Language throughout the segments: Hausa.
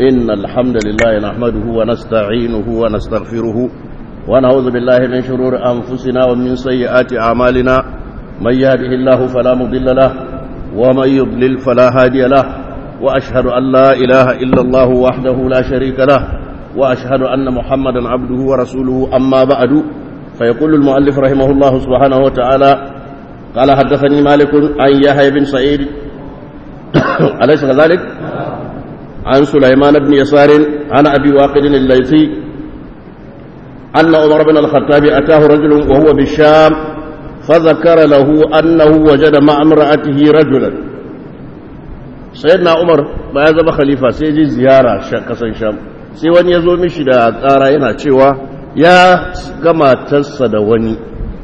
إن الحمد لله نحمده ونستعينه ونستغفره ونعوذ بالله من شرور أنفسنا ومن سيئات أعمالنا من يهده الله فلا مضل له ومن يضلل فلا هادي له وأشهد أن لا إله إلا الله وحده لا شريك له وأشهد أن محمدا عبده ورسوله أما بعد فيقول المؤلف رحمه الله سبحانه وتعالى قال حدثني مالك عن يحيى بن سعيد أليس كذلك؟ عن سليمان بن يسار عن أبي واقد الليثي أن عمر بن الخطاب أتاه رجل وهو بالشام فذكر له أنه وجد مع امرأته رجلا سيدنا عمر ما يزب خليفة سيجي زيارة كسن شام sai wani ya zo mishi da ƙara yana cewa ya gama tassa da wani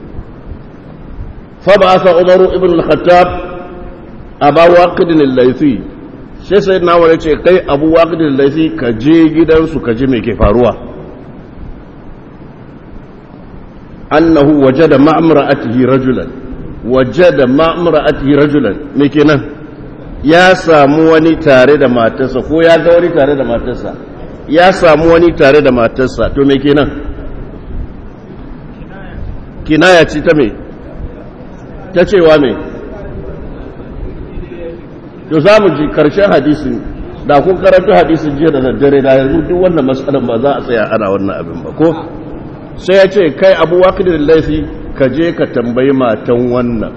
faba'asa umaru ibn al-khattab aba waqidin al-laythi sai sai na wani ce kai abu waqidin al-laythi ka je gidansu ka ji me ke faruwa annahu wajada ma'amra'atihi rajulan wajada ma'amra'atihi rajulan me kenan ya samu wani tare da matarsa ko ya ga wani tare da matarsa ya samu wani tare da matarsa to me kenan kinaya ce ta me ta cewa me to za mu ji karshen hadisin da kun karanta hadisin jiya da daddare da yanzu duk wannan matsalan ba za a tsaya ana wannan abin ba ko sai ya ce kai abu wakilin laifi ka je ka tambayi matan wannan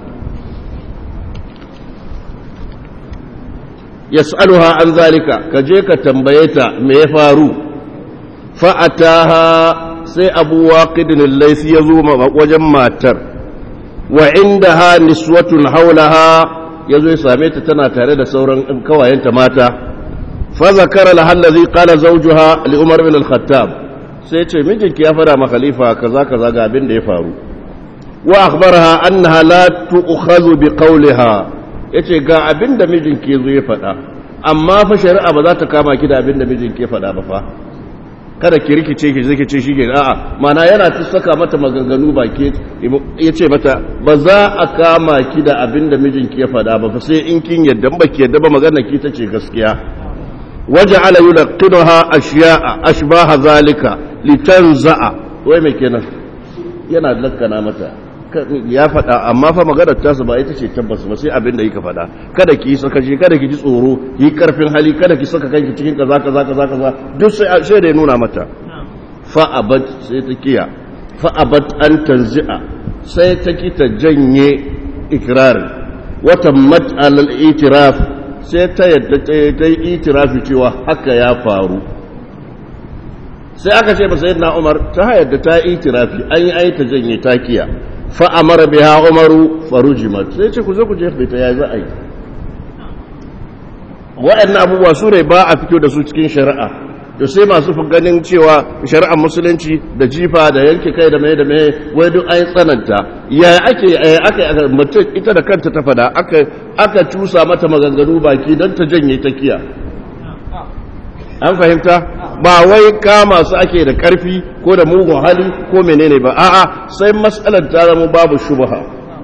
yas'aluha an zalika ka je ka tambaye ta me ya faru fa'ataha sai abu waqidin al-laysi ya zo wajen matar wa indaha niswatun haulaha yazo ya same ta tana tare da sauran kawayenta mata fa zakara laha allazi qala zawjuha li umar bin al-khattab sai ce mijinki ya fara ma khalifa kaza kaza ga abin da ya faru wa akhbaraha annaha la tu'khadhu bi qawliha ya ce ga abin da mijinki zo ya faɗa amma fa shari'a ba za ta kama ki da abin da mijinki ya faɗa ba fa kada ki rikice ki zai ce shi ke a'a mana yana ta saka mata maganganu ba ke ya ce mata ba za a kama ki da abin da mijinki ya faɗa ba fa sai in kin yadda ba ki yadda ba magana ki ta ce gaskiya waje ala yulaqinuha ashiya'a ashbaha zalika litanza'a wai me kenan yana lakkana mata ya faɗa amma fa maganar tasa ba ita ce tabbas ba sai abin da yake faɗa kada ki saka shi kada ki ji tsoro yi karfin hali kada ki saka kanki cikin kaza kaza kaza kaza duk sai sai da ya nuna mata fa abad sai ta kiya fa abad an tanzi'a sai ta ki ta janye ikrarin wa tammat al itiraf sai ta yadda ta yi itirafi cewa haka ya faru sai aka ce ba sayyidina Umar ta yadda ta yi itirafi an yi aita janye ta kiya fa'amara biya umaru farujimat sai ce ku zo ku jefe ta ya za a yi waɗannan abubuwa su ne ba a fito da su cikin shari'a da sai masu fi ganin cewa shari'ar musulunci da jifa da yanke kai da mai da mai wai duk an tsananta ya ake aka mutum ita da kanta ta fada aka cusa mata maganganu baki don ta janye ta kiya an fahimta ba wai kama su ake da karfi ko da mugun hali ko menene ba a'a sai matsalar ta zama babu shubha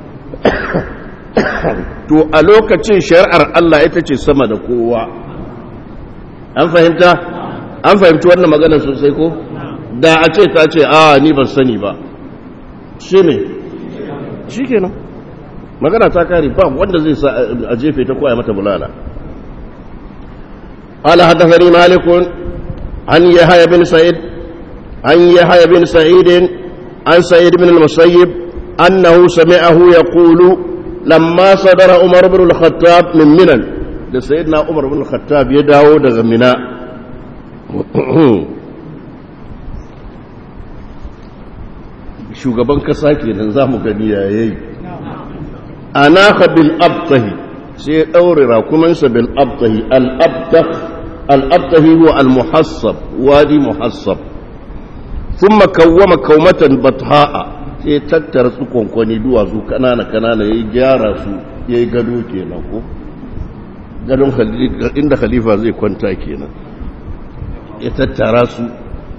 to a lokacin shari'ar Allah ita ce sama da kowa an fahimta an fahimci wannan maganar sosai ko da a ce ta ce a ni ban sani ba shi ne shi kenan magana ta kare ba wanda zai sa a jefe ta koya mata bulala قال حدثني مالك عن يحيى بن سعيد عن يحيى بن سعيد عن سعيد بن المسيب أنه سمعه يقول لما صدر عمر بن الخطاب من منن da sayyidina Umar bin Khattab ya dawo daga Mina shugaban kasa kenan zamu gani yayi ana bil abtahi sai daure rakumansa bil abtahi al abtah الأبطهي هو المحصب وادي محصب ثم كوم كومة بطهاء sai tattara su kwankwani duwatsu kanana kanana ya gyara su ya yi gado kenan ko gadon inda khalifa zai kwanta kenan ya tattara su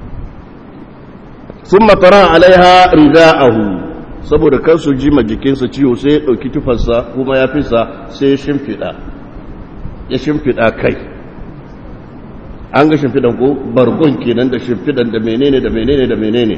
sun matara alaiha rida'ahu saboda kan su jima jikinsa ciwo sai ya ɗauki tufarsa kuma ya fisa sai ya shimfiɗa ya shimfiɗa kai an ga shimfidan ko bargon kenan da shimfidan da menene da menene da menene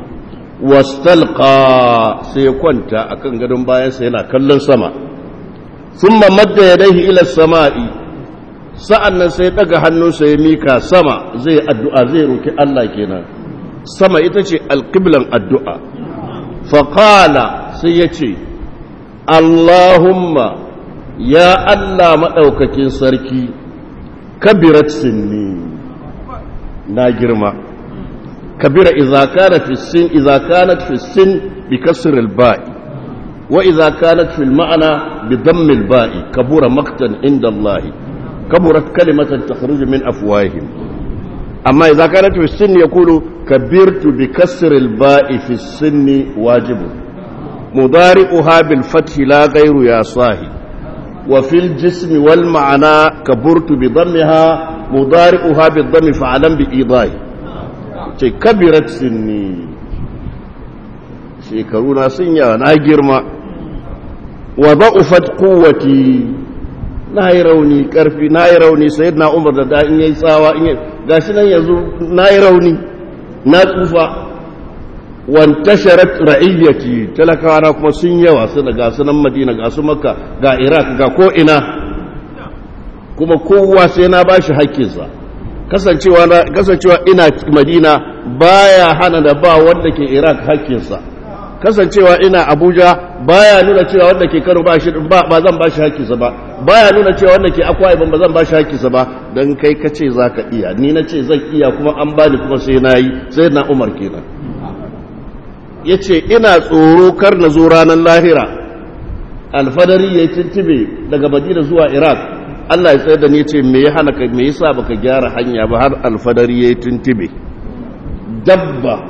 wastalqa sai ya kwanta akan gadon bayansa yana kallon sama thumma madda yadayhi ila samai sa'annan sai daga hannunsa ya mika sama zai addu'a zai roki Allah kenan sama ita ce alqiblan addu'a fa qala sai ya ce Allahumma ya Allah madaukakin sarki kabirat sinni na girma kabira idza kana fi sin idza kanat fi sin bi kasr al ba'i wa idza kanat fi al ma'na bi damm al ba'i kabura maqtan inda Allah kaburat kalimatan takhruju min afwahihim amma idza kanat fi sin yaqulu kabirtu bi kasr al ba'i fi sin wajib mudari'uha bil fath la ghayru ya sahi وفي الجسم والمعنى كبرت بضمها مضارئها بالضم فعلم بإيضاح ce kabirat sinni shekaruna sun yawa na girma wa ba'ufat quwwati na yi rauni karfi na yi rauni sai na umar da da in yayi tsawa in gashi nan yanzu na yi rauni na tsufa wantasharat ra'iyyati talakawa na kuma sun yawa su da gasu nan madina ga su makka ga iraq ga ko ina kuma kowa sai na bashi haƙƙinsa kasancewa na kasancewa ina madina baya hana da ba wanda ke iraq haƙƙinsa kasancewa ina abuja baya nuna cewa wanda ke kano ba ba zan bashi haƙƙinsa ba baya nuna cewa wanda ke akwa ibn ba zan bashi haƙƙinsa ba dan kai kace zaka iya ni na ce zan iya kuma an bani kuma sai na yi sai na umar kenan ya ce ina tsoro kar na zo ranar lahira alfadari ya yi tuntube daga madina zuwa iraq allah ya tsaye da ni ce me ya hana ka me yasa baka gyara hanya ba har alfadari ya yi tuntube dabba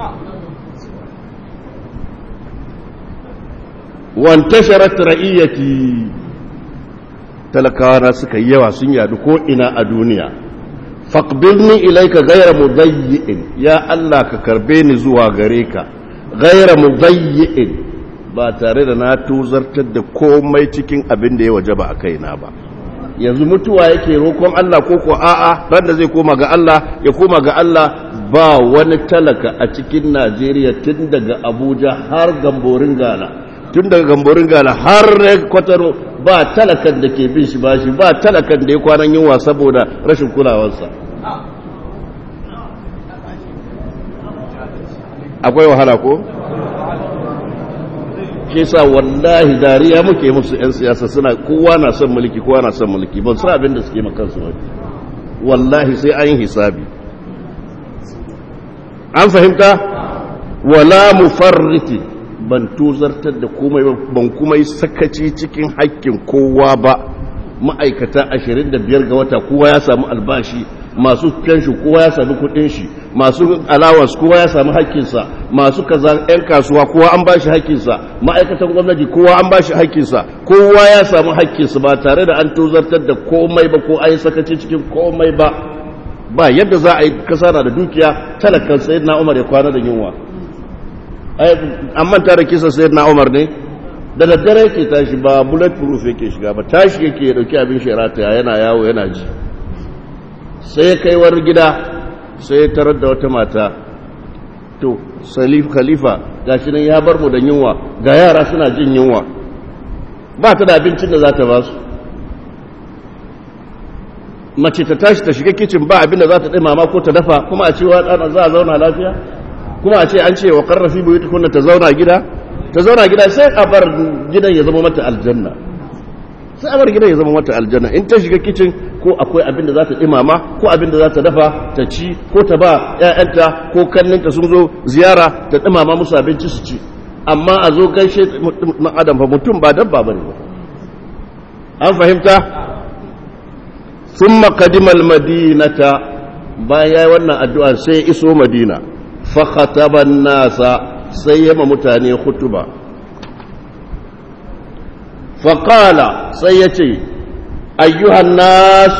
wantasharat ra'iyyati talakawa suka yi yawa sun yadu ko ina a duniya faqbilni ilayka ghayra mudayyi'in ya allah ka karbe ni zuwa gare ka gaira mudayyi'in ba tare da na tuzartar da komai cikin abin da ya waje ba a kaina ba yanzu mutuwa yake roƙon Allah ko ko a'a ran da zai koma ga Allah ya koma ga Allah ba wani talaka a cikin Najeriya tun daga Abuja har gamborin Gala tun daga gamborin Gala har kwataro ba talakan da ke bin shi bashi ba talakan da ya kwanan yunwa saboda rashin kulawarsa akwai wahala ko? shi sa wallahi dariya muke musu 'yan siyasa suna kowa na son mulki kowa na son mulki ban sa abin da suke makansu ba wallahi sai an yi hisabi an fahimta wala mufarriti ban tuzartar da komai ban kuma yi sakaci cikin haƙƙin kowa ba ma'aikata 25 ga wata kowa ya samu albashi masu fenshi kowa ya sami kudin shi masu allowance kowa ya sami hakkinsa masu kaza yan kasuwa kowa an bashi hakkinsa ma'aikatan gwamnati kowa an bashi hakkinsa kowa ya sami hakkinsa ba tare da an tozartar da komai ba ko an yi sakaci cikin komai ba ba yadda za a yi kasa na da dukiya talakan sayyidina umar ya kwana da yunwa an manta da kisa sayyidina umar ne da daddare yake tashi ba bullet proof yake shiga ba tashi yake ya dauki abin shirata yana yawo yana ji sai ya kai wani gida sai ya tarar da wata mata to salif khalifa gashi nan ya bar mu da yunwa ga yara suna jin yunwa ba ta da abincin da za ta ba su mace ta tashi ta shiga kicin ba abin da za ta ɗimama ko ta dafa kuma a cewa ɗana za a zauna lafiya kuma a ce an ce wa ƙarrafi bai tukunna ta zauna gida ta zauna gida sai a bar gidan ya zama mata aljanna sai a bar gidan ya zama mata aljanna in ta shiga kicin ko akwai abin da za ta imama ko abin da za ta dafa ta ci ko ta ba 'ya'yanta ko kanninta sun zo ziyara ta imama musu abinci su ci amma a zo gaishe adam fa mutum ba dabba ba ne an fahimta sun makadimal madinata bayan ya yi wannan addu'a sai ya iso madina fakhataban nasa sai yama mutane hutuba faƙala sai ya ce ayyuhan nas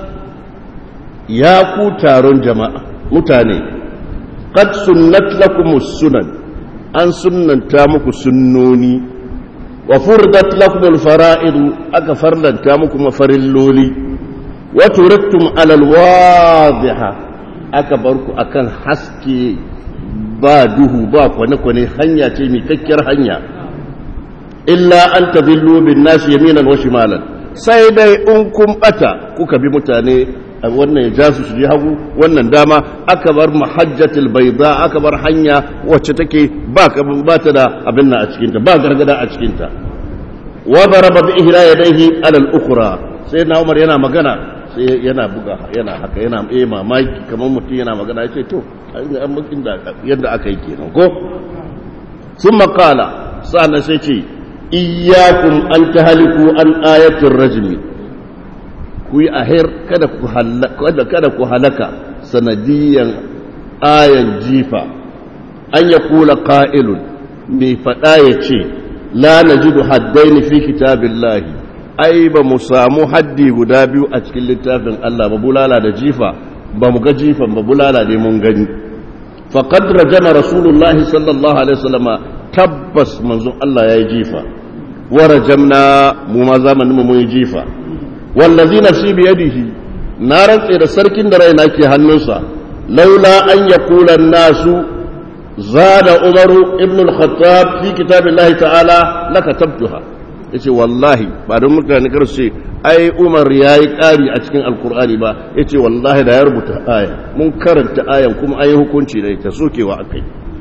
ya ku taron jama'a mutane qad sunnat lakumus sunan an sunnanta muku sunnoni wa furdat lakumul fara'id aka farlanta muku mafarilloli wa turattum alal wadiha aka bar ku akan haske ba duhu ba kwane-kwane hanya ce mai kakkiyar hanya illa an tadillu bin nasi yaminan wa shimalan sai dai in kun bata kuka bi mutane wannan ya ja su su je hagu wannan dama aka bar mahajjatul bayda aka bar hanya wacce take ba ba ta da abin nan a cikin ta ba gargada a cikin ta wa daraba bi ihla yadayhi ala al-ukhra sai na Umar yana magana sai yana buga yana haka yana eh mamaki kamar mutum yana magana yace to an mukin da yadda aka yi kenan ko summa qala sa'an sai ce iyyakum an tahliku an ayatir rajmi ku yi ahir kada ku halaka kada ku halaka sanadiyan ayan jifa an ya kula qa'ilun mai fada ya ce la najidu haddaini fi kitabillahi ai ba mu samu haddi guda biyu a cikin littafin Allah ba bulala da jifa ba mu ga jifan ba bulala ne mun gani faqad rajama rasulullahi sallallahu alaihi wasallama tabbas manzon Allah yayi jifa wa rajamna mu ma zamanin mu mun yi jifa wallazi nafsi biyadihi na rantse da sarkin da raina ke hannunsa laula an yaqula nasu zada umaru ibn al-khattab fi kitabillahi ta'ala lakatabtuha yace wallahi ba don mutane kar su ce ai umar yayi kari a cikin alqur'ani ba yace wallahi da ya rubuta aya mun karanta ayan kuma ayi hukunci da ita sokewa akai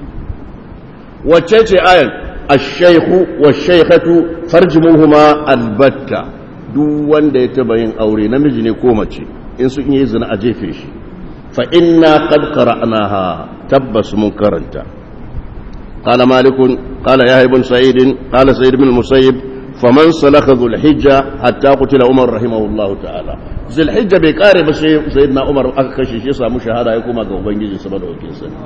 wacce ce ayan ash-shaykhu wash-shaykhatu farjumuhuma albatta duk wanda ya taba yin aure namiji ne ko mace in sun yi zina a jefe shi fa inna qad qara'naha tabbas mun karanta qala malikun qala yahya ibn sa'id qala sa'id ibn musayyib faman salaka dhul hijja hatta qutila umar rahimahullah ta'ala dhul hijja bai kare ba sai sayyidina umar aka kashe shi ya samu shahada ya koma ga ubangiji saboda wakil sani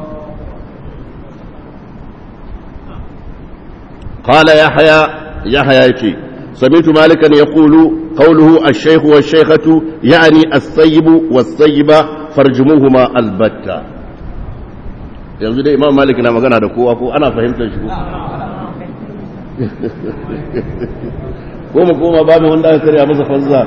qala yahya yahya yake سمعت مالكا يقول قوله الشيخ والشيخة يعني الثيب والثيبة فرجموهما البتة yanzu dai imam malik na magana da kowa ko ana fahimtar shi ko mu koma ba mu wanda aka karya masa fanza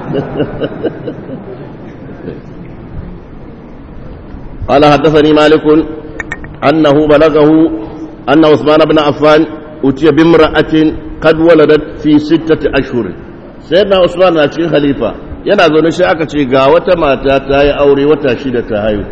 قال حدثني مالك أنه بلغه أن عثمان بن عفان أتي بامرأة قد ولدت في ستة أشهر سيدنا عثمان na cikin khalifa yana zaune shi aka ce ga wata mata ta yi aure wata shida ta haihu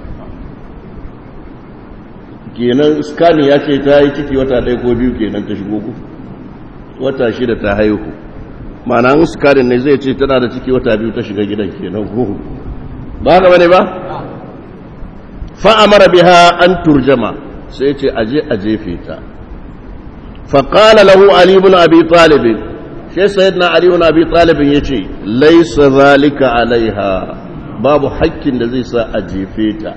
kenan skani ya ce ta yi ciki wata ɗaya ko biyu kenan ta shigo ku wata shida ta haihu ma'ana an skanin ne zai ce tana da ciki wata biyu ta shiga gidan kenan ko ba haka bane ba fa'amara biha an turjama sai ce aje a jefe ta فقال له علي بن أبي طالب شيء سيدنا علي بن أبي طالب يشي ليس ذلك عليها باب حق الذي سأجيفيتا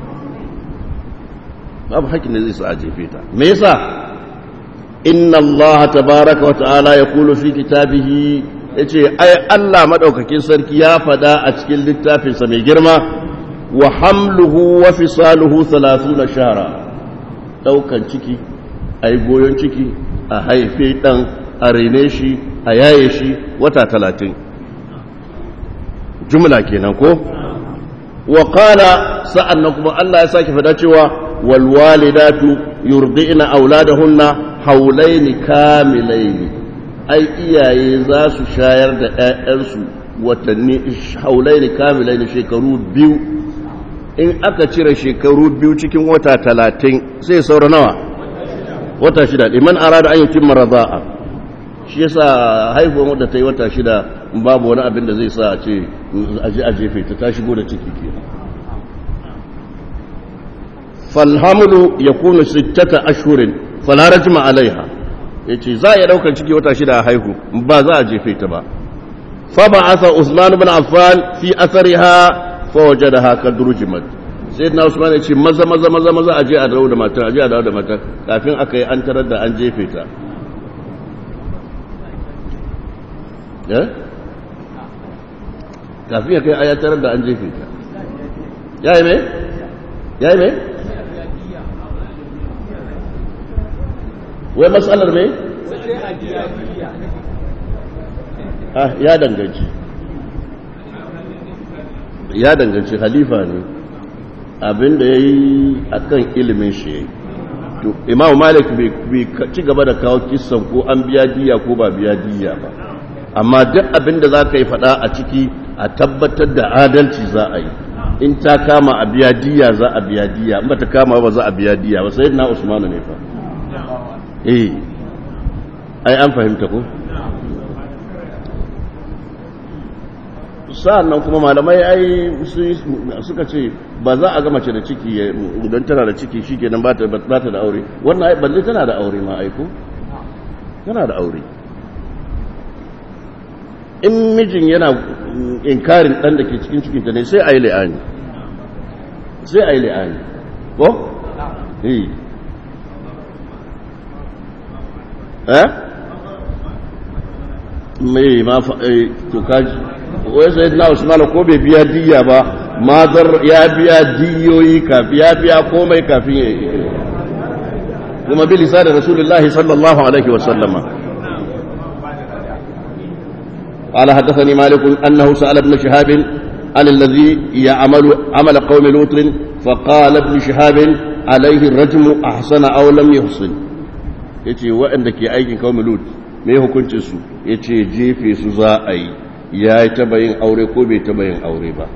باب حق الذي سأجيفيتا ميسا إن الله تبارك وتعالى يقول في كتابه yace ai Allah madaukakin sarki ya fada a cikin littafinsa mai girma wa hamluhu wa fisaluhu 30 shahra daukan ciki ai goyon ciki a haife ɗan a rene shi a yaye shi wata talatin jumla kenan ko wa qala sa'an nan kuma Allah ya sake fada cewa wal walidatu yurdi'na auladahunna haulaini kamilaini ai iyaye za su shayar da ƴaƴansu watanni haulaini kamilaini shekaru biyu in aka cire shekaru biyu cikin wata talatin sai saura nawa wata shida liman arada an yutimma radha'a shi yasa haihuwar wadda ta yi wata shida babu wani abin da zai sa a ce aje a jefe ta ta shigo da ciki ke falhamlu yakunu sittata ashhurin fala rajma alaiha yace za a iya daukar ciki wata shida a haihu ba za a jefe ta ba fa ba'atha usman ibn affan fi athariha fa wajadaha kadrujimat sai na usman ya ce maza maza maza maza a je a dawo da matar a je a dawo da matar kafin aka yi an tarar da an jefe ta kafin ya kai a ya tarar da an jefe ta ya yi mai? ya yi mai? wai matsalar mai? ya danganci ya danganci halifa ne abinda ya yi a kan ilimin shi ya yi to imam malik bai ci gaba da kawo kisan ko an biya diya ko ba biya diya ba amma duk abinda za ka yi fada a ciki a tabbatar da adalci za a yi in ta kama a biya diya za a biya diya in ba ta kama ba za a biya diya ba sai na usmanu ne fa eh ai an fahimta ko sa'annan kuma malamai ai suka ce ba za a ga mace da ciki don tana da ciki shikenan ba ta da aure wannan ai balle tana da aure ma aiko tana da aure in mijin yana inkarin dan da ke cikin cikinta ne sai a yi la'ani sai a yi la'ani ko? eh eh mai ma to kaji wai sai na usman ko bai biya diya ba mazar ya biya diyoyi kafin ya biya komai kafin ya yi kuma bi lisanin rasulullahi sallallahu alaihi wa sallama قال حدثني مالك أنه سأل ابن شهاب عن الذي يعمل عمل قوم لوط فقال ابن شهاب عليه الرجم أحسن أو لم يحسن yace waɗanda ke aikin kawai lut me hukuncin su yace jefe su za a yi ya yi taba yin aure ko bai taba yin aure ba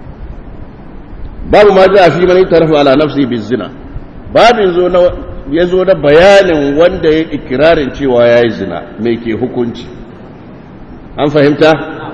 babu ma ja fi mani tarafa ala nafsi bi zina babin zo na ya zo na bayanin wanda ya ikirarin cewa ya yi zina me ke hukunci an fahimta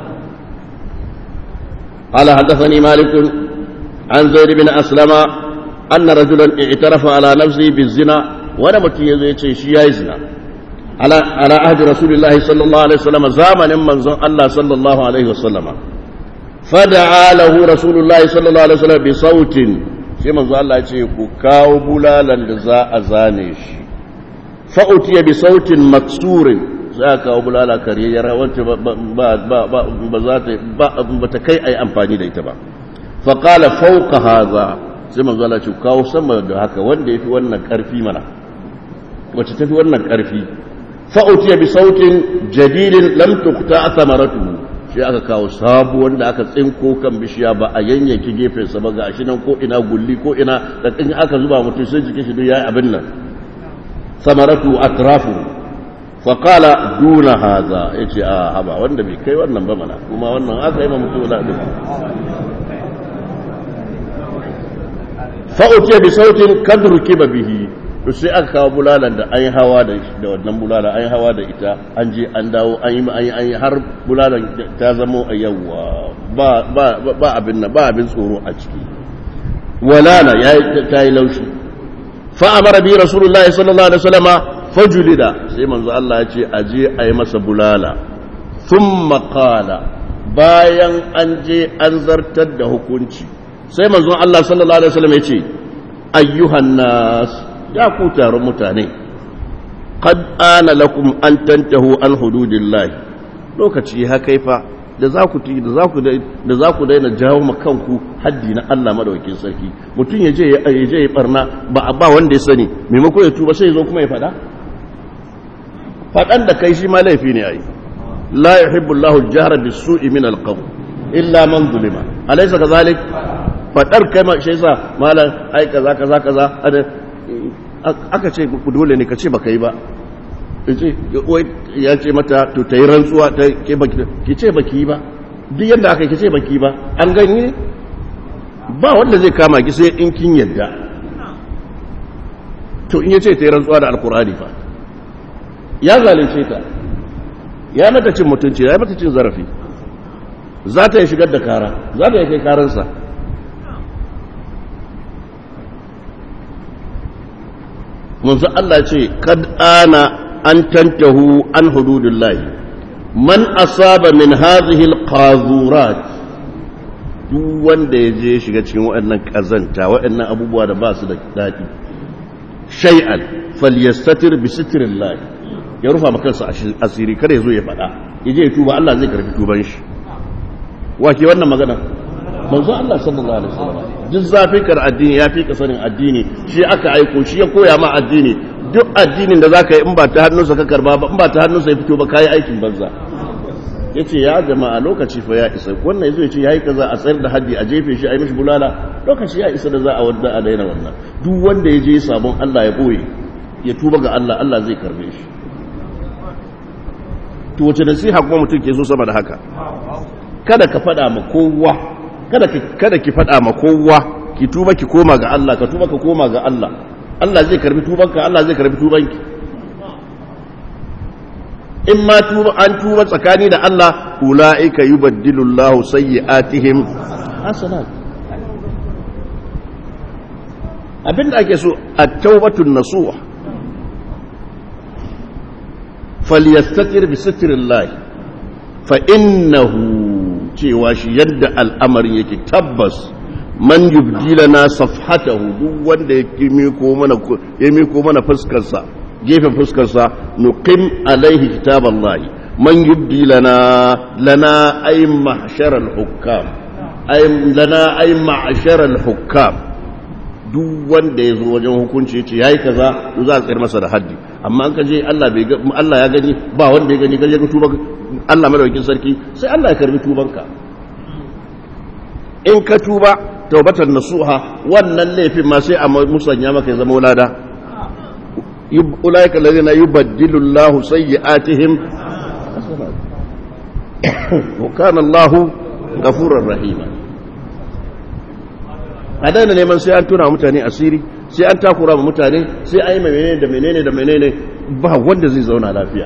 قال حدثني مالك عن زيد بن أسلم أن رجلا اعترف على نفسه بالزنا وانا متي يزي شي ياي زنا على على عهد رسول الله صلى الله عليه وسلم زمن من الله صلى الله عليه وسلم فدعا له رسول الله صلى الله عليه وسلم بصوت sai manzo Allah ya ce ku kawo bulalan da za a zane shi fa utiya bi sautin maksurin za a kawo bulala karyayyar wacce ba za ta ba ta kai a yi amfani da ita ba faƙala fauka haza sai manzo Allah ce kawo sama da haka wanda ya fi wannan ƙarfi mana wacce ta fi wannan ƙarfi fa'utiya bi sautin jadidin lam tukta samaratu shi aka kawo sabu wanda aka tsinko kan bishiya ba a yanyanki gefensa ba ga shi nan ko ina gulli ko ina da in aka zuba mutum sai jikin shi duk yayi abin nan samaratu atrafu faƙala duna haza ya ce a haba wanda bai kai wannan ba mana kuma wannan aka yi ma mutu na ɗin fa'uce bi sautin kadurki ba bihi to sai aka kawo bulalan da an yi hawa da wannan bulalan an yi hawa da ita an je an dawo an yi an yi har bulalan ta zamo a yawa ba abin nan ba abin tsoro a ciki walala ya ta yi laushi fa'amara bi rasulullahi sallallahu alaihi wasallama fajulida sai manzo Allah ya ce aje a yi masa bulala thumma qala bayan an je an zartar da hukunci sai manzo Allah sallallahu alaihi wasallam ya ce ayyuhan nas ya ku taron mutane qad ana lakum an tantahu an hududillahi lokaci ha kaifa da za ku da za ku da za ku daina jawo ma kanku haddi na Allah madaukakin sarki mutum ya je ya je ya barna ba ba wanda ya sani maimako ya tuba sai ya zo kuma ya fada faɗan da kai shi ma laifi ne a yi la ya hibbu Allahul jihar da su'i min alƙawu illa man zulima alaisa ka zalik faɗar kai ma shi sa malam ai kaza kaza kaza aka ce ku dole ne ka ce baka yi ba ya ce mata to ta yi rantsuwa ta ki ce baki yi ba duk yadda aka yi ki ce baki ba an gani ba wanda zai kama ki sai in kin yadda to in ya ce ta yi rantsuwa da alkurani fa ya zalunce ta ya mata cin mutunci ya mata cin zarafi za ta yi shigar da kara za ta yi kai karansa munzu Allah ce kad ana an tantahu an hududillahi man asaba min hadhihi alqazurat duk wanda ya je shiga cikin waɗannan kazanta waɗannan abubuwa da ba su da daɗi shay'an falyastatir bi sitrillah ya rufa maka kansa asiri kada ya zo ya faɗa ya je ya tuba Allah zai karfi tuban shi wake wannan magana manzo Allah sallallahu alaihi wasallam duk zafin kar addini ya fi ka sanin addini shi aka aiko shi ya koya ma addini duk addinin da zaka yi in ba ta hannunsa ka karba ba in ba ta hannunsa ya fito ba kai aikin banza ya ce ya jama'a lokaci fa ya isa wannan ya zo ya ce ya yi kaza a tsayar da haddi a jefe shi a yi mishi bulala lokaci ya isa da za a wanda a daina wannan duk wanda ya je sabon Allah ya boye ya tuba ga Allah Allah zai karbe shi to wace nasiha kuma mutum ke so sama da haka kada ka faɗa ma kowa kada ki kada ki faɗa ma kowa ki tuba ki koma ga Allah ka tuba ka koma ga Allah Allah zai karbi tubanka Allah zai karbi tubanki in ma tuba an tuba tsakani da Allah ulaika yubaddilu Allahu sayyi'atihim hasanat abinda ake so at-taubatun nasuha falyastatir bi sitrillah fa innahu cewa shi yadda al'amarin yake tabbas man yubdilana safhatahu duk wanda ya miko mana ya miko mana fuskarsa gefen fuskarsa nuqim alaihi kitaballahi man yubdilana lana ay mahsharal hukam ay lana ay ma'sharal hukam duk wanda ya zo wajen hukunci ya ce yayi kaza to za a tsayar masa da haddi amma an kaje Allah bai Allah ya gani ba wanda ya gani kaje ka tuba Allah madaukakin sarki sai Allah ya karbi tubanka in ka tuba taubatan nasuha wannan laifin ma sai a musanya maka ya zama wulada ulaika alladhina yubaddilu Allahu sayyi'atihim wa kana Allahu ghafurur rahima a daina neman sai an tuna mutane asiri sai an takura ma mutane sai an yi menene da menene da menene ba wanda zai zauna lafiya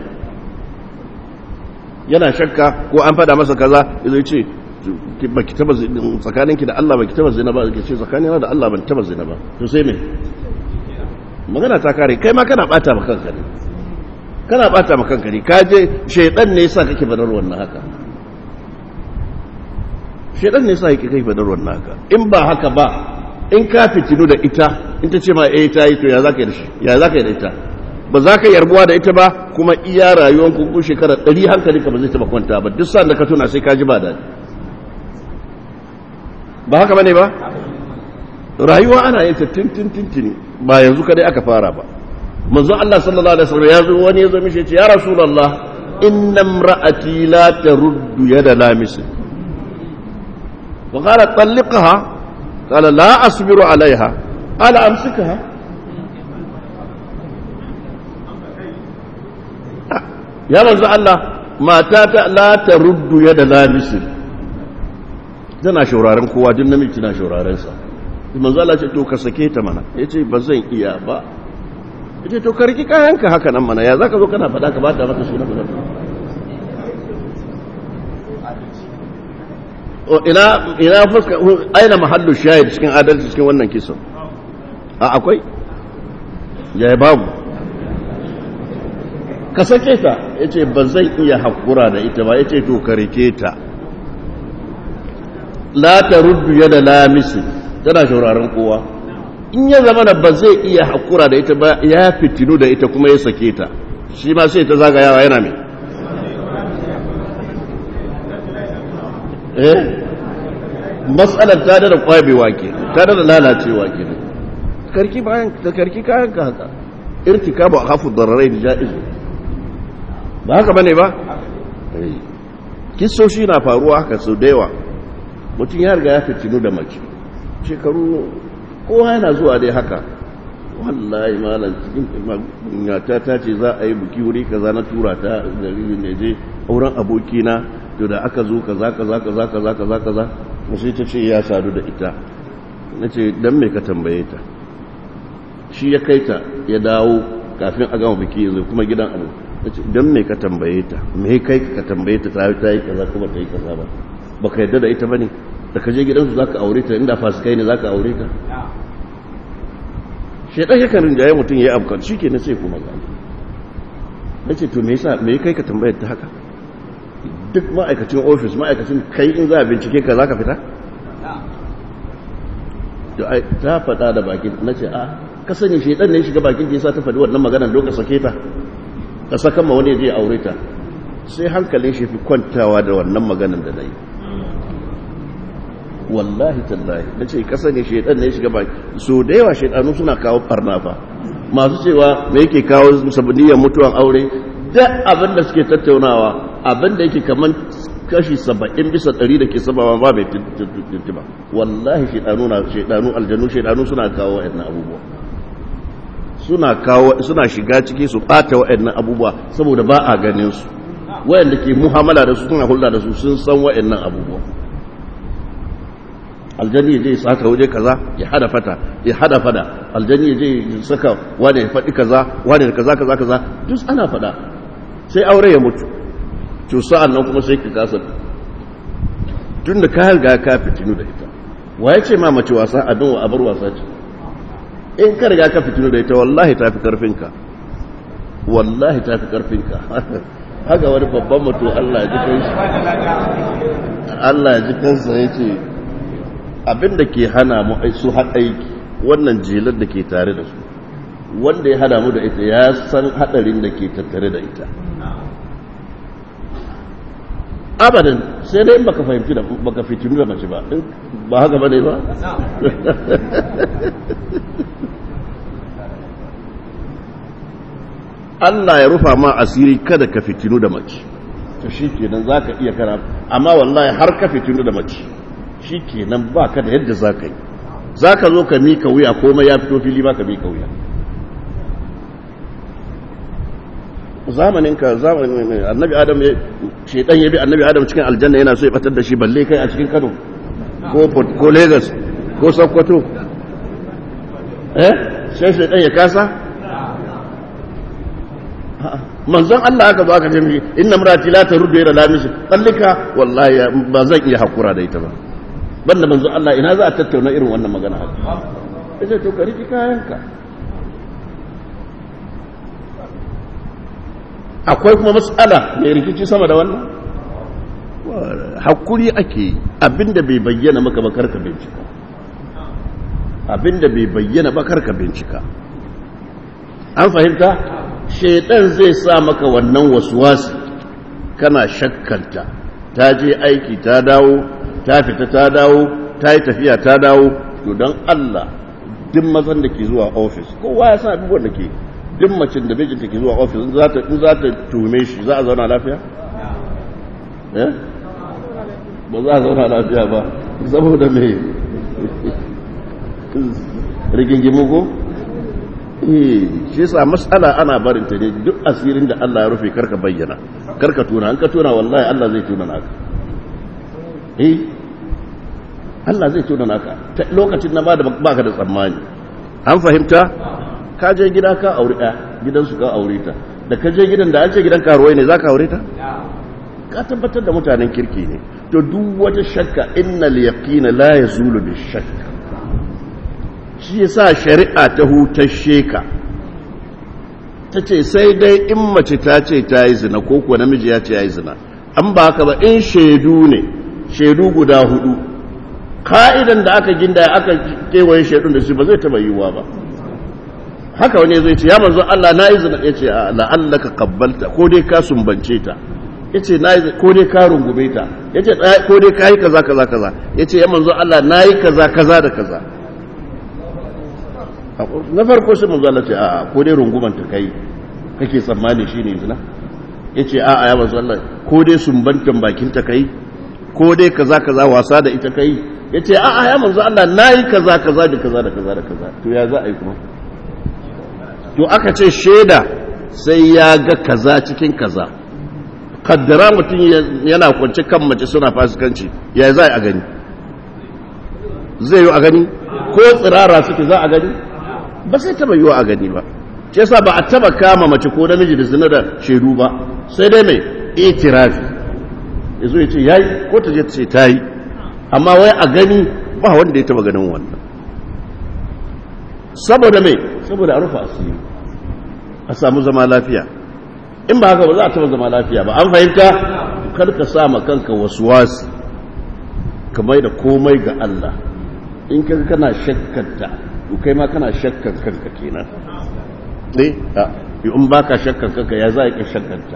yana shakka ko an fada masa kaza zai ce baki taba tsakaninki da Allah baki taba zina ba ke ce tsakanina da Allah ban taba zina ba to sai me magana ta kare kai ma kana bata maka kanka ne kana bata maka kanka ne ka je shaydan ne yasa kake badar wannan haka shaydan ne yasa kake kai badar wannan haka in ba haka ba in ka fitinu da ita in ta ce ma eh ta yi to ya zaka yi da shi ya zaka yi da ita ba za ka yarbuwa da ita ba kuma iya rayuwar ku shekara 100 hankalinka ba zai taba kwanta ba duk sa'an da ka tuna sai ka ji ba daɗi ba haka bane ba rayuwa ana yin ta tintintintini ba yanzu kadai aka fara ba manzo Allah sallallahu alaihi wasallam ya zo wani ya zo mishi ya ce ya rasulullah inna imra'ati la taruddu yada lamis wa qala talliqha qala la asbiru alaiha qala amsikha ya manzo Allah matata la taruddu yada lamis tana shauraren kowa duk namiji na shauraren sa manzo Allah ce to ka sake ta mana yace ba zan iya ba yace to ka riki kayanka haka nan mana ya zaka zo kana fada ka bata maka suna ba o ina ina fuska aina mahallu shahid cikin adalci cikin wannan kisan a akwai ya babu ka sake ta yace ba zan iya hakura da ita ba yace to ka rike ta la ta ruddu yada lamisi tana shauraren kowa in ya zama da ba zai iya hakura da ita ba ya fitinu da ita kuma ya sake ta shi ma sai ta zagayawa yana mai eh matsalar ta da kwabewa ke ta da lalacewa ke karki bayan ta karki kayan ka haka irtika ba hafu dararai da ja'izu ba haka bane ba kisoshi na faruwa haka sau da yawa mutum ya riga ya fitinu da mace shekaru kowa yana zuwa dai haka wallahi malam cikin ta ta ce za a yi buki wuri kaza na tura ta gari ne je auren abokina to da aka zo kaza kaza kaza kaza kaza kaza sai ta ce ya sadu da ita na ce dan me ka tambaye ta shi ya kai ta ya dawo kafin a gama biki yanzu kuma gidan abu na ce dan me ka tambaye ta me kai ka tambaye ta ta yi kaza kuma ta yi kaza ba baka yadda da ita bane da ka je gidansu zaka aure ta inda fasikai ne zaka aure ta shedan yakan rinjaye mutum yayi abkan shikenan sai kuma ga nace to me yasa me kai ka tambayar ta haka duk ma'aikacin office ma'aikacin kai in za a bincike ka zaka fita to ai ta fada da bakin nace a ka sani shedan ne shiga bakin ta yasa ta faɗi wannan maganar lokacin sake ta ka saka ma wani je aure ta sai hankalin shi fi kwantawa da wannan maganar da nayi wallahi tallahi na ce kasa ne shaidan ne shiga baki so da yawa shaidanu suna kawo barna fa masu cewa me yake kawo sabaniyar mutuwan aure duk abin da suke tattaunawa abin da yake kaman kashi saba'in bisa ɗari da ke sabawa ba mai tuntuba wallahi shaidanu na shaidanu aljanu shaidanu suna kawo wa'annan abubuwa suna kawo suna shiga ciki su ɓata wa'annan abubuwa saboda ba a ganin su wayanda ke muhammala da su suna hulɗa da su sun san wa'annan abubuwa aljani ya je ya saka waje kaza ya hada fata ya hada fada aljani ya je ya saka wani ya faɗi kaza wani da kaza kaza kaza duk ana faɗa sai aure ya mutu to sa'an nan kuma sai ka kasa tun da ka riga ka fitinu da ita waye ce ma mace wasa abin wa abar wasa ce in ka riga ka fitinu da ita wallahi ta fi karfinka wallahi ta fi karfinka haka wani babban mutu Allah ya ji kansa Allah ya ji kansa ya ce abin da ke hana mu su aiki wannan jelar da ke tare da su wanda ya hada mu da ita ya san hadarin da ke tattare da ita abadan sai dai baka fahimci da baka fitinu da mace ba ba haka bane ba Allah ya rufa ma asiri kada ka fitinu da mace to shikenan zaka iya kana amma wallahi har ka fitinu da mace shikenan baka da yadda zaka yi zaka zo ka mika wuya komai ya fito fili baka mika wuya zamanin ka zamanin annabi adam ya shedan ya bi annabi adam cikin aljanna yana so ya batar da shi balle kai a cikin Kano ko Port ko Lagos ko Sokoto eh sai shedan ya kasa manzon Allah aka zo aka ce mishi inna marati la taruddu ila lamisi tallika wallahi ba zan iya hakura da ita ba banda manzon Allah ina za a tattauna irin wannan magana haka sai to ka riki kayanka akwai kuma matsala mai rikici sama da wannan hakuri ake abinda bai bayyana maka bakar ka bincika abinda bai bayyana bakar ka bincika an fahimta shaitan zai sa maka wannan wasuwasi kana shakkanta ta je aiki ta dawo ta fita ta dawo ta yi tafiya ta dawo to don Allah duk mazan da ke zuwa ofis kowa ya san abubuwan da ke duk macin da mijinta ke zuwa ofis in za ta tume shi za a zauna lafiya? ba za a zauna lafiya ba saboda mai rigingimu ko? shi sa matsala ana barinta ne duk asirin da Allah ya rufe karka bayyana karka tuna an ka tuna wallahi Allah zai tuna naka eh Allah zai tuna naka lokacin na ba da baka da tsammani an fahimta ka je gida ka aure ɗaya gidansu ka aure ta da ka je gidan da an ce gidan karuwai ne za ka aure ta ka tabbatar da mutanen kirki ne to duk wata shakka innal yaqina la yazulu bi shakka shi yasa shari'a ta hutashe ka ta ce sai dai in mace ta ce ta yi zina ko kuwa namiji ya ce ya yi zina an ba haka ba in shaidu ne shaidu guda hudu ka'idan da aka ginda aka kewaye shaidun da su ba zai taba yiwuwa ba haka wani zai ce ya manzo Allah na yi zina ya ce la'allaka kabbalta ko dai ka sumbance ta ya ce ko dai ka rungume ta ya ce ko dai ka yi kaza kaza kaza ya ce ya manzo Allah na yi kaza kaza da kaza na farko sai manzo Allah ce a ko dai runguman ta kai kake tsammani shine zina ya ce a'a ya manzo Allah ko dai sumbantan bakin ta kai ko dai kaza kaza wasa da ita kai ya ce a'a ya manzo Allah na yi kaza kaza da kaza da kaza da kaza to ya za a yi kuma to aka ce shaida sai ya ga kaza cikin kaza kaddara mutum yana kwance kan mace suna fasikanci ya za a gani zai yi a gani ko tsirara suke za a gani ba sai taba yi a gani ba ce yasa ba a taba kama mace ko namiji da zina da shaidu ba sai dai mai itirafi ya zo ya ce ya yi ko ta je ta ce ta yi amma wai a gani ba wanda ya taba ganin wannan saboda mai saboda a rufe asiri a samu zama lafiya in ba haka ba za a taba zama lafiya ba an fahimta kar ka sa ma kanka wasu wasu ka mai da komai ga Allah in ka kana shakkanta to kai ma kana shakkan kanka kenan ne a in ba ka shakkan kanka ya za ka shakkanta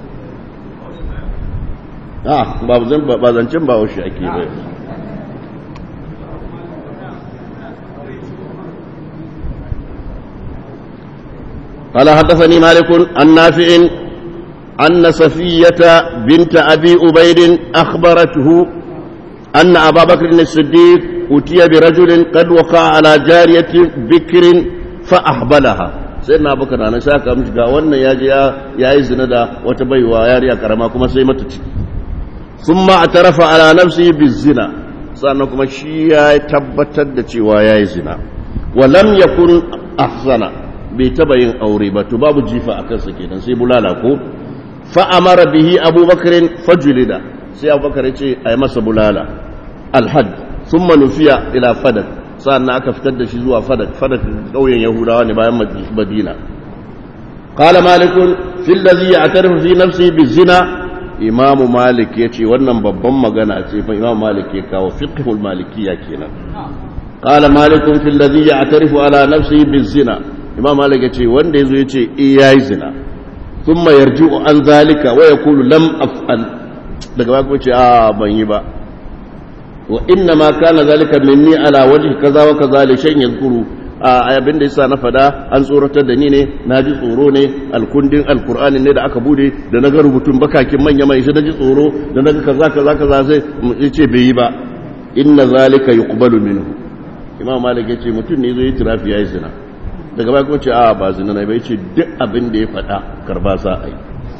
a ba zancen ba washe ake bai قال حدثني مالك عن نافع أن صفية بنت أبي أبيد أخبرته أن أبا بكر الصديق أتي برجل قد وقع على جارية بكر فأحبلها سيدنا أبو بكر أنا شاكا مش قاولنا يا جيا يا إذن دا وتبيوا يا ريا كرماكم سيمتك ثم اعترف على نفسه بالزنا sannan kuma shi ya tabbatar da cewa ya yi zina walam ya kun ahsana bai taba yin aure ba to babu jifa a kansa kenan sai bulala ko fa'amara bihi abubakarin fajulida sai abubakar ce a yi masa bulala alhad sun manufiya ila fadak sannan aka fitar da shi zuwa fadak fadak ƙauyen yahudawa ne bayan madina قال مالك في الذي يعترف في نفسه بالزنا imamu malik ya ce wannan babban magana ce fa imamu malik ya kawo fiqhul malikiya kenan qala malikun fil ladhi ya'tarifu ala nafsihi bizina imamu malik ya ce wanda yazo ya ce eh yayi zina thumma yarji'u an zalika wa yaqulu lam af'al daga ba kuma ce a ban yi ba wa inna ma kana zalika minni ala wajhi kaza wa kaza li shay'in yadhkuru a abin da yasa na fada an tsoratar da ni ne na ji tsoro ne alkundin alkur'ani ne da aka bude da na ga rubutun bakakin manya mai shi na ji tsoro da na ga kaza kaza kaza sai ya ce bai yi ba inna zalika yuqbalu minhu imam malik ya ce mutum ne zai tirafi yayi zina daga baya kuma ce a ba zina ne bai ce duk abin da ya fada karba sa ai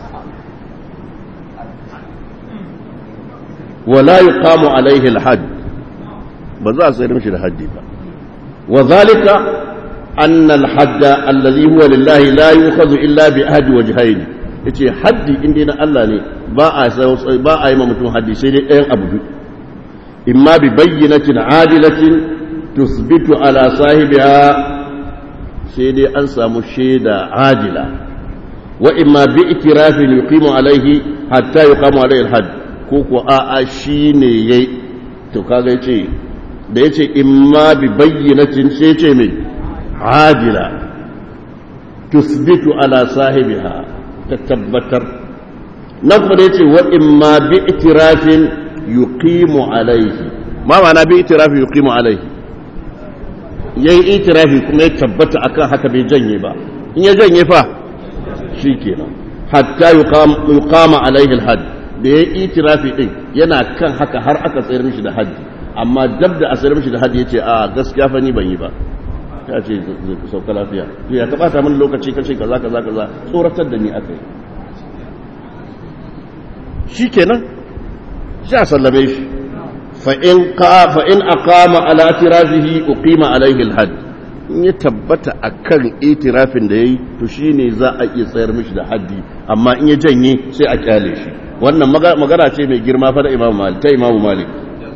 wala yuqamu alaihi alhad ba za a sayar mishi da haddi ba وذلك أن الحد الذي هو لله لا يؤخذ إلا بأحد وجهين yace haddi inda na Allah ne ba a ba a yi mutum haddi sai dai ɗayan abu biyu imma bi bayyinatin adilatin tusbitu ala sahibiha sai dai an samu shaida adila wa imma bi itirafin yuqimu alaihi hatta yuqamu alaihi alhadd ko ko a a shine yayi to kaga yace da ya ce imma bi bayyanatin sai ce mai adila tusbitu ala sahibiha ta tabbatar na kuma da ya ce wa imma bi itirafin yuqimu alaihi ma ma'ana bi itirafin yuqimu alaihi yayi itirafi kuma ya tabbata akan haka bai janye ba in ya janye fa shikenan hatta yuqama alaihi alhad da yayi itirafi din yana kan haka har aka tsayar mishi da haddi amma dab da asirin shi da hadi ya ce a gaskiya fa ni ban yi ba ya ce sauka lafiya to ya kabata min lokaci kace kaza kaza kaza tsoratar da ni akai shikenan sha sallame shi fa in qa fa in aqama ala tirafihi uqima alayhi alhad in ya tabbata akan itirafin da yayi to shine za a iya tsayar mishi da haddi amma in ya janye sai a kyale shi wannan magana ce mai girma fa da Imam Malik ta Imam Malik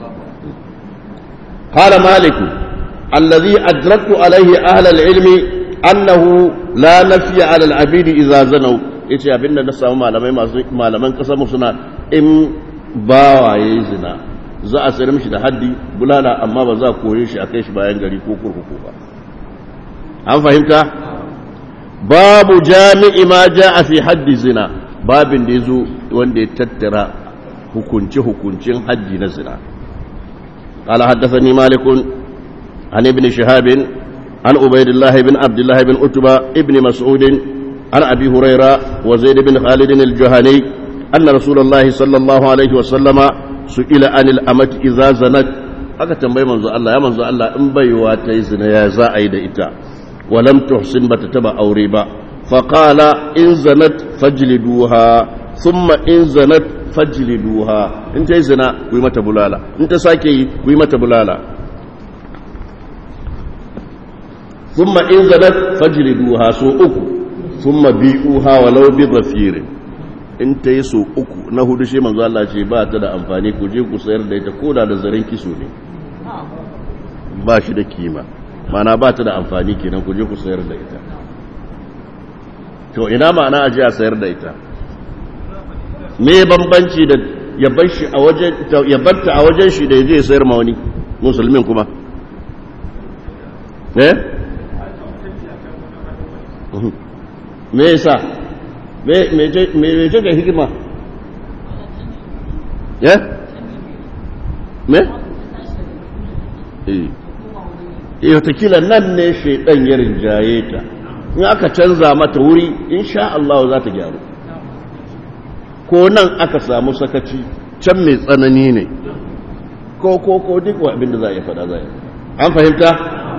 قال مالك الذي أدركت عليه أهل العلم أنه لا نفي على العبيد إذا زنوا yace abin da na samu malamai masu malaman kasar mu suna in bawa yayi zina za a sayar mishi da haddi bulala amma ba za a koye shi a kai shi bayan gari ko kurkuku ba an fahimta babu jami'i ma ja'a fi haddi zina babin da yazo wanda ya tattara hukunce hukuncin haddi na zina قال حدثني مالك عن ابن شهاب عن عبيد الله بن عبد الله بن عتبة ابن مسعود عن أبي هريرة وزيد بن خالد الجهني أن رسول الله صلى الله عليه وسلم سئل عن الأمة إذا زنت aka tambayi manzo Allah ya manzo Allah in baiwa ta yi zina ya za a yi da ita walam tuhsin bata taba aure ba fa qala in zanat fajliduha thumma in zanat fajliduha in ta yi zina ku yi mata bulala in ta sake yi ku yi mata bulala thumma in zanat fajliduha so uku thumma bi'uha walau bi dhafirin in ta yi so uku na hudu shi manzo Allah ce ba ta da amfani ku je ku sayar da ita koda da zaren kiso ne ba shi da kima mana ba ta da amfani kenan ku je ku sayar da ita to ina ma'ana a je a sayar da ita me bambanci da ya bar shi a wajen ya barta a wajen shi da ya je ya sayar ma wani musulmin kuma eh me yasa me ce ga hikima ya me eh watakila nan ne shaidan ya rinjaye ta in aka canza mata wuri insha Allah za ta gyaru ko nan aka samu sakaci can mai tsanani ne ko ko ko duk abin da za a yi fada za a yi an fahimta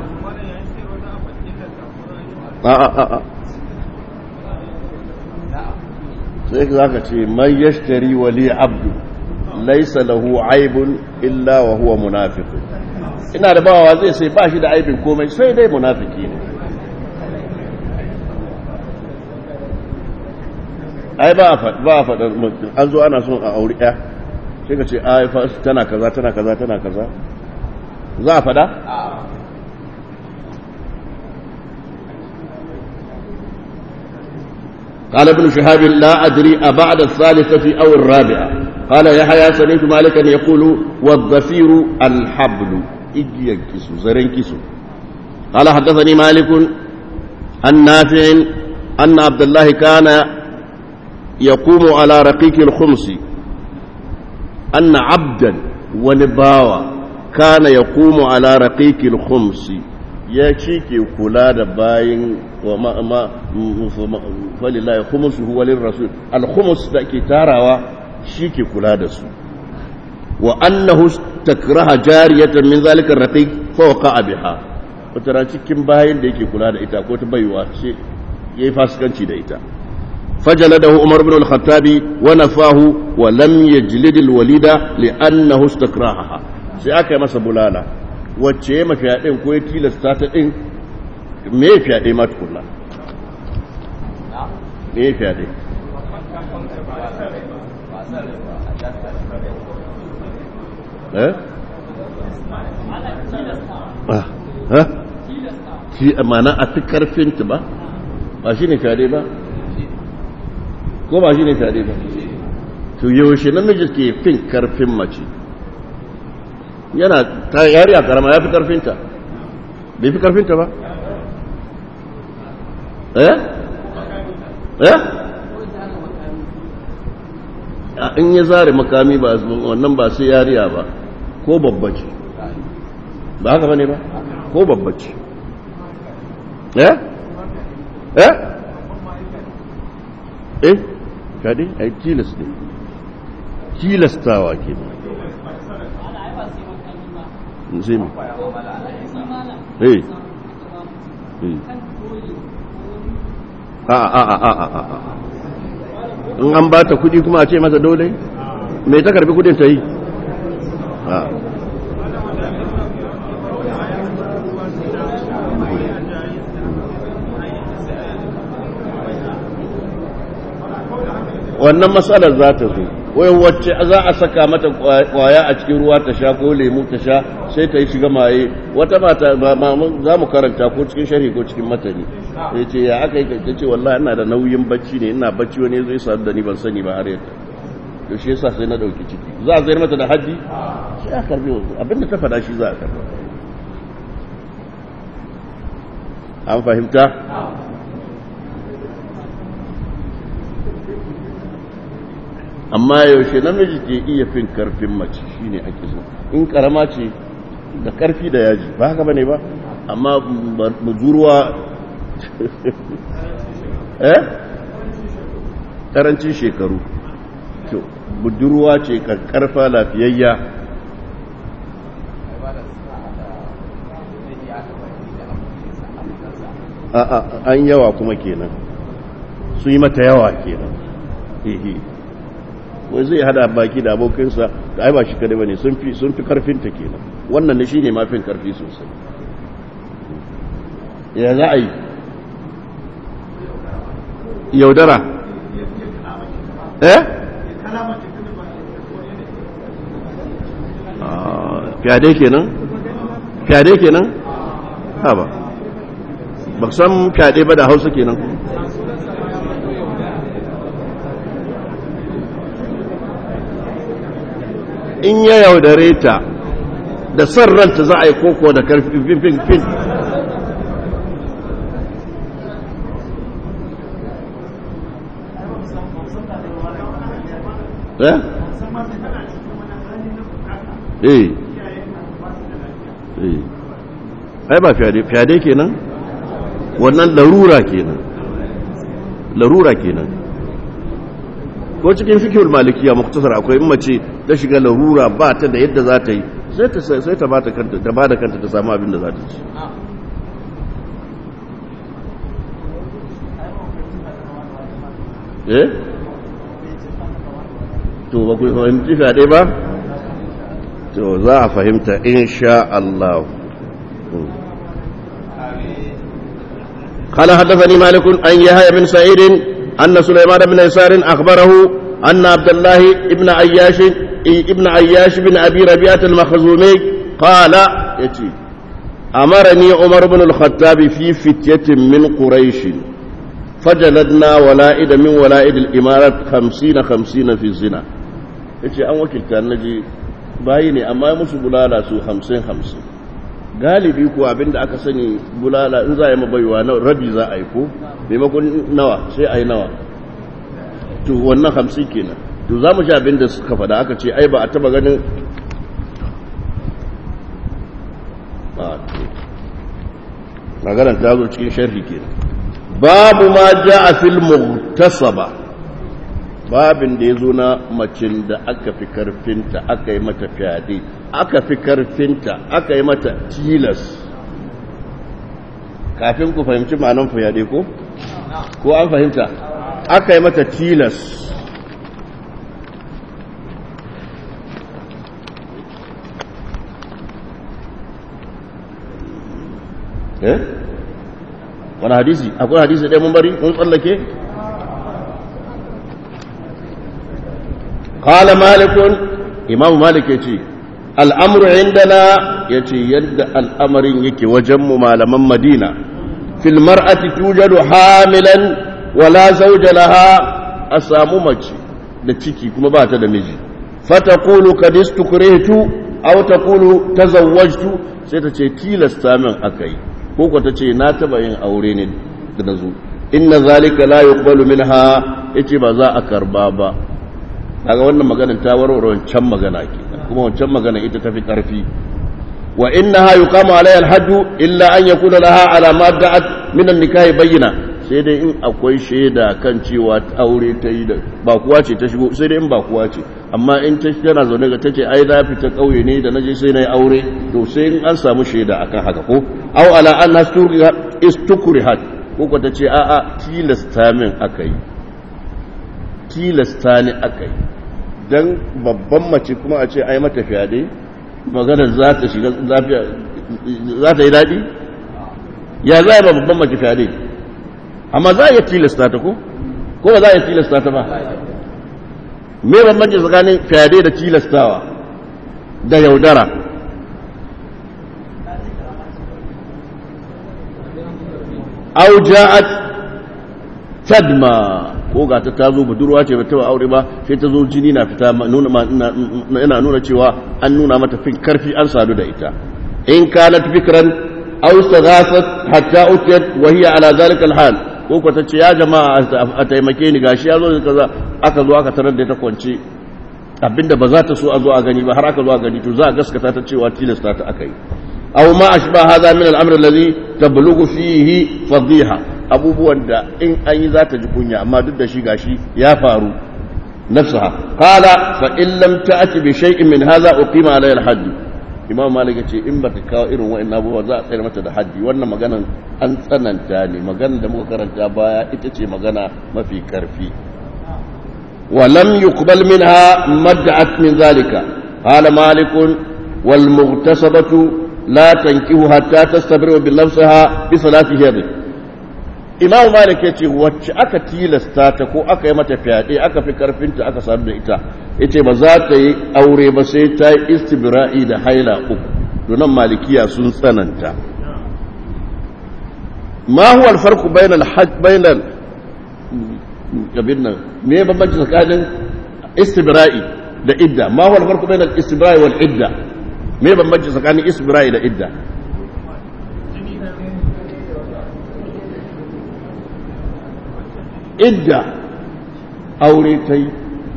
a a a a sai za ka ce man yashtari wali abdu laisa lahu aibun illa wa huwa munafiq ina da bawa zai sai ba shi da aibin komai sai dai munafiki ne ai ba a faɗar mutum an zo ana son a auri ɗaya sai ka ce ai tana kaza tana kaza tana kaza za a faɗa? قال ابن شهاب لا أدري أبعد الثالثة أو الرابعة قال يحيى سمعت مالكا يقول والظفير الحبل إجي ينكسو زرين كسو قال حدثني مالك عن نافع أن عبد الله كان يقوم على رقيق الخمس أن عبدا ونباوة كان يقوم على رقيق الخمس ya ci ke kula da bayin wa falilahi khumusu walin rasul al-khumus da ke tarawa shi ke kula da su wa annahu takraha jariyatan min zalika raqiq fa waqa biha wata cikin bayin da yake kula da ita ko ta baiwa ce yayi fasikanci da ita فجلده عمر بن الخطاب ونفاه ولم يجلد الوليد لأنه استكرهها sai aka yi masa bulala wacce ya mafi yaɗin ko ya tilasta ta ɗin me ya fi yaɗe ma tukuna me ya fi yaɗe eh? ha? shi amana a fi karfinta ba ba shi ne fyaɗe ba ko ba shi ne fyaɗe ba to yaushe namiji ke fin karfin mace yana ta yari a karama ya fi karfinta bai fi karfinta ba eh eh in ya zare makami ba wannan ba sai yariya ba ko babbace ba haka bane ba ko babbace eh eh eh kadi ai tilas ne tilastawa ke sai mu eh a a a a a a in an ba ta kudi kuma a ce masa dole me ta karbi kudin ta yi wannan matsalar za ta zo wai wacce za a saka mata kwaya a cikin ruwa ta sha ko lemu ta sha sai ta yi shiga maye wata mata za mu karanta ko cikin sharhi ko cikin matani ya ce ya aka yi ta ce wallahi ina da nauyin bacci ne ina bacci wani zai sadu da ni ban sani ba har yadda to shi yasa sai na dauki ciki za a zayar mata da haji sai a karbi abinda ta faɗa shi za a karba an fahimta amma yaushe namiji ke iya fin karfin mace shine ake so in karama ce da karfi da yaji ba haka bane ba amma budurwa eh karancin shekaru to budurwa ce karfa lafiyayya a an yawa kuma kenan su yi mata yawa kenan wai zai hada baki da abokinsa da ai ba shi kadai bane sun fi sun fi karfin ta kenan wannan ne shine mafin karfi sosai ya za a yi yaudara eh fyade kenan fyade kenan ha ba ba san fyade ba da hausa kenan in ya yaudare ta da son ranta za a yi koko da karfi fin fin eh eh eh ai ba fyade fyade kenan wannan larura kenan larura kenan ko cikin fikihul malikiya muktasar akwai in mace ta shiga larura ba ta da yadda za ta yi sai ta sai ta bata kanta ta bada kanta ta samu abin da za ta ci eh to ba ku fahimci fyaɗe ba to za a fahimta insha Allah قال حدثني مالك أن يحيى بن سعيد أن سليمان بن يسار أخبره أن عبد الله بن عياش ابن عياش بن أبي ربيعة المخزومي قال يتي أمرني عمر بن الخطاب في فتية من قريش فجلدنا ولائد من ولائد الإمارة خمسين خمسين في الزنا يتي أن وكلت نجي بايني أما يمس بلالا سو خمسين خمسين galibi ko abinda aka sani bulala in za a yi mabaiwa na rabi za a yi ko maimakon nawa sai a yi nawa to wannan hamsin kenan to za mu ji abinda suka fada aka ce ai ba a taba ganin maganar ta zo cikin sharhi kenan babu ma ja a fil muhtasaba babin da ya zo na macin da aka fi karfinta aka yi mata fyaɗe aka fi karfinta aka yi mata tilas kafin ku fahimci ma'anan fyaɗe ko? ko an fahimta aka yi mata tilas eh wani hadisi akwai hadisi ɗaya mun bari mun tsallake قال مالك إمام مالك يتي الأمر عندنا يتي يد الأمر يكي وجم مالما مدينة في المرأة توجد حاملا ولا زوج لها أساممك da ciki kuma ba ta da miji fataqulu kad istukrihtu aw taqulu tazawwajtu sai ta ce tilasta min akai ko ko ta ce na taba yin aure ne da nazo inna zalika la yuqbalu minha yace ba za a karba ba daga wannan maganar ta warware wancan magana ke kuma wancan magana ita tafi karfi wa innaha yuqamu alayha alhaddu illa an yakuna laha ala ma da'at min an-nikah bayyina sai dai in akwai shaida kan cewa aure ta yi da ba kuwa ce ta shigo sai dai in ba kuwa ce amma in ta tana zaune ga tace ai na fita kauye ne da naje sai na yi aure to sai in an samu shaida akan haka ko aw ala an istukrihat ko ko tace a'a tilasta min akai tilasta ni akai don babban mace kuma a ce ai mata fyaɗe magana za ta shiga lafiya za ta yi daɗi ya za a ba babban mace fyaɗe amma za a iya tilasta ta ko ko ba za a iya tilasta ta ba me bambanci tsakanin fyaɗe da tilastawa da yaudara au ja'at tadma ko ga ta tazo budurwa ce bata aure ba sai ta zo jini na fita nuna yana nuna cewa an nuna mata fin karfi an sadu da ita in kanat fikran aw saghafat hatta utiyat wa hiya ala zalika alhal ko ko ta ce ya jama'a a taimake ni gashi ya zo kaza aka zo aka tarar da ta kwance abinda ba za ta so a zo a gani ba har aka zo a gani to za a gaskata ta cewa tilasta ta aka yi aw ma ashba hadha min al-amr alladhi tablughu fihi fadhiha abubuwan da in an yi za ta ji kunya amma duk da shi gashi ya faru nafsaha qala fa in lam ta'ti bi shay'in min hadha uqima alayha al-hadd imam malik yace in ba ta kawo irin wa'annan abubuwa za a tsayar mata da haddi wannan maganan an tsananta ne maganar da muka karanta baya ita ce magana mafi karfi wa lam yuqbal minha mad'at min zalika qala malik wal mughtasabatu la tankihu hatta tastabiru bi nafsiha bi salati hiyadi imam malik ya ce wacce aka tilasta ta ko aka yi mata fyaɗe aka fi karfinta aka sadu da ita ya ce ba za ta yi aure ba sai ta yi istibra'i da haila uku donan malikiya sun tsananta ma huwa alfarku bainal hajj bainal abin nan me bambanci tsakanin istibra'i da idda ma huwa alfarku bainal istibra'i wal idda me bambanci tsakanin istibra'i da idda idda aure ta yi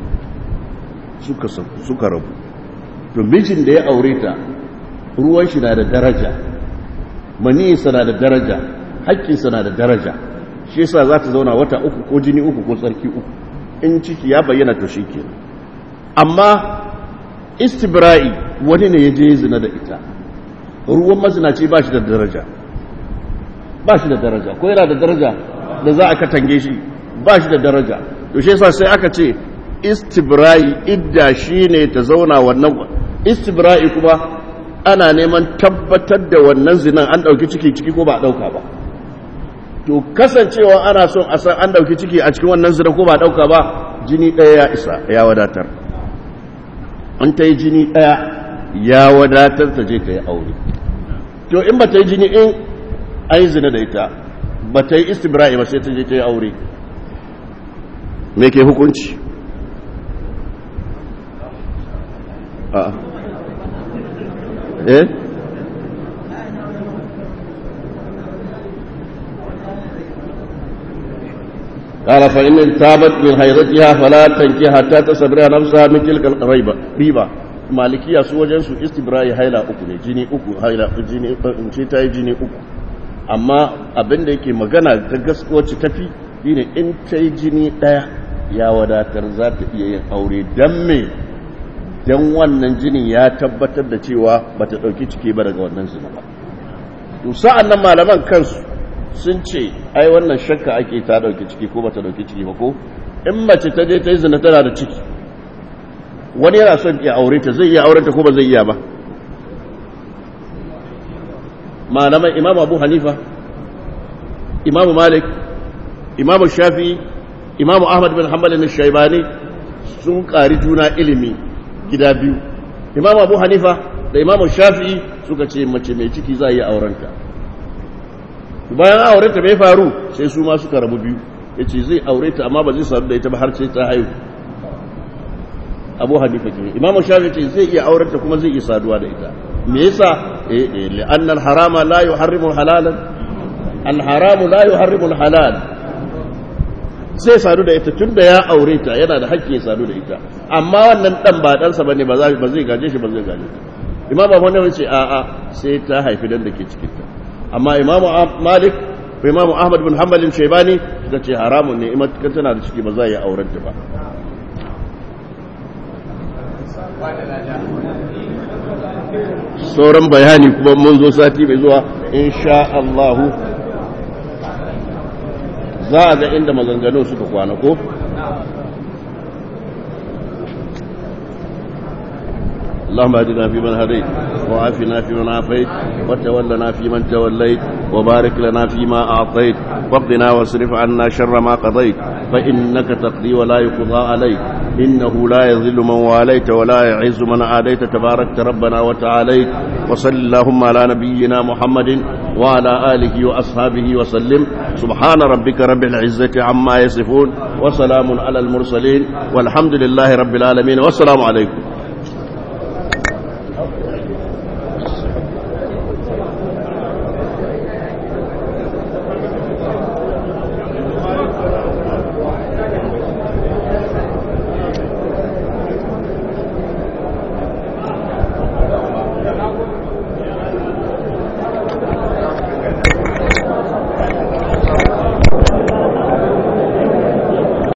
suka rabu to mijin da ya aure ta ruwan shi na da daraja maniyinsa na da daraja haƙƙinsa na da daraja shi yasa za ta zauna wata uku ko jini uku ko tsarki uku in ciki ya bayyana to shikenan amma istibra'i wani ne ya je zina da ita ruwan mazinaci ba shi da daraja ba shi da daraja ko yana da daraja da za a katange shi ba shi da daraja to shi yasa sai aka ce istibra'i idda shine ta zauna wannan istibra'i kuma ana neman tabbatar da wannan zinan an dauki ciki ciki ko ba dauka ba to kasancewa ana son a san an dauki ciki a cikin wannan zina ko ba dauka ba jini daya ya isa ya wadatar an ta yi jini daya ya wadatar ta je ta yi aure to in ba ta yi jini in an yi zina da ita ba ta yi istibra'i ba sai ta je ta yi aure me ke hukunci a eh قال فإن تابت من حيضتها فلا تنكي حتى تستبرئ نفسها من تلك الريبة ريبة malikiya su wajen su istibra'i haila uku ne jini uku haila jini in ce ta yi jini uku amma abin da yake magana ta gaskoci tafi shine in ta yi jini ɗaya ya wadatar za ta iya yin aure don me don wannan jinin ya tabbatar da cewa ba ta ɗauki ciki ba daga wannan zina ba to sa'an nan malaman kansu sun ce ai wannan shakka ake ta ɗauki ciki ko ba ta ɗauki ciki ba ko in mace ta je ta yi zina tana da ciki wani yana son ya aure ta zai iya aurenta ko ba zai iya ba malaman imam abu hanifa imam malik imam shafi imam ahmad bin hanbal na shaibani sun ƙari juna ilimi gida biyu imam abu hanifa da imam shafi suka ce mace mai ciki za a yi aurenta bayan aurenta mai faru sai su ma suka rabu biyu ya ce zai aureta amma ba zai sadu da ita ba har sai ta haihu abu hanifa ke imamu shafi ce zai iya aurenta kuma zai iya saduwa da ita me yasa eh eh li'anna al-harama la yuharrimu al-halalan al-haramu la yuharrimu al-halal zai sadu da ita tunda ya aure ta yana da hakki ya sadu da ita amma wannan dan ba dan sa bane ba zai ba zai gaje shi ba zai gaje imam abu hanifa ce a a sai ta haifi dan da ke cikin ta amma imamu malik ko imamu ahmad bin hanbal shaybani suka ce haramun ne imma tana da ciki ba za ya aurenta ba sauran bayani kuma mun zo sati mai zuwa insha Allahu za a ga inda maganganu suka kwana ko? اللهم اهدنا فيمن هديت وعافنا فيمن عافيت وتولنا فيمن توليت وبارك لنا فيما اعطيت واقضنا واصرف عنا شر ما قضيت فانك تقضي ولا يقضى عليك انه لا يذل من واليت ولا يعز من عاديت تباركت ربنا وتعاليت وصل اللهم على نبينا محمد وعلى اله واصحابه وسلم سبحان ربك رب العزه عما يصفون وسلام على المرسلين والحمد لله رب العالمين والسلام عليكم